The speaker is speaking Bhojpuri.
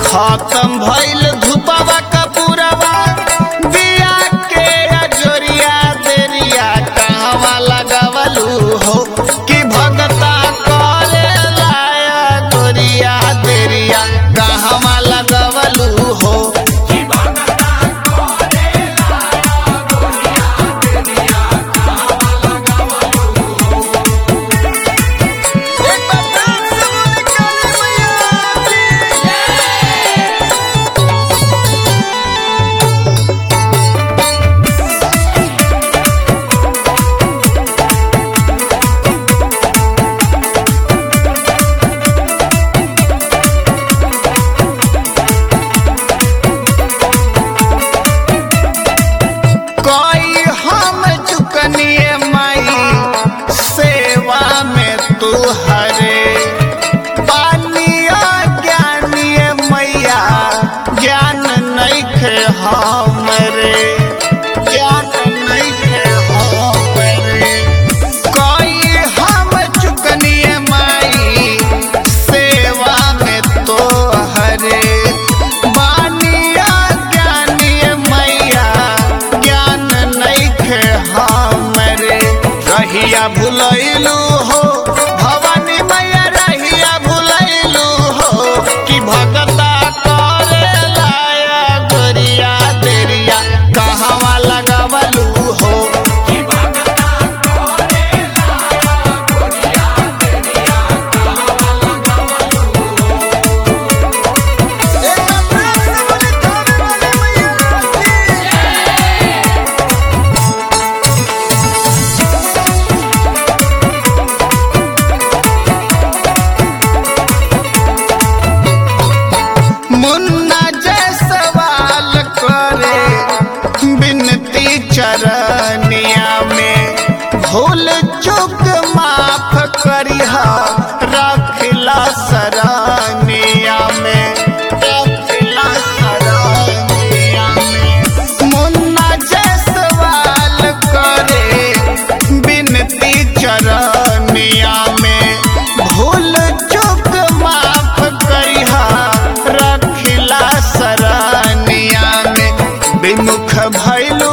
खत्म भइल धुपवा कपूरवा दिया के अजोरिया देरिया कहवा लगवलू हो कि भगता करे लाया गोरिया देरिया कहवा लगवलू हो एक बार प्यार से बोले काली मैया कोई हम चुकनिए माई सेवा में तू हरे पानिया ज्ञानिए मैया ज्ञान नहीं खे हमरे ज्ञान नहीं खे हमरे कोई हम चुकनिए माई सेवा में तो हरे बानिया ज्ञानिए मैया ज्ञान नहीं खे हमरे रहिया भुलैलू हो भवानी मैया रहिया भुलैलू हो कि भगता करे लाया गोरिया देरिया कहवा लगवलू हो मुन्ना जय सवाल करे बिनती चरनिया में भूल चुक माफ करिहा रखला सरानिया में रखला सरानिया में मुन्ना जय सवाल करे बिनती चरनिया में भूल चुक माफ करिहा रखिला सरानिया में विमुख भैलू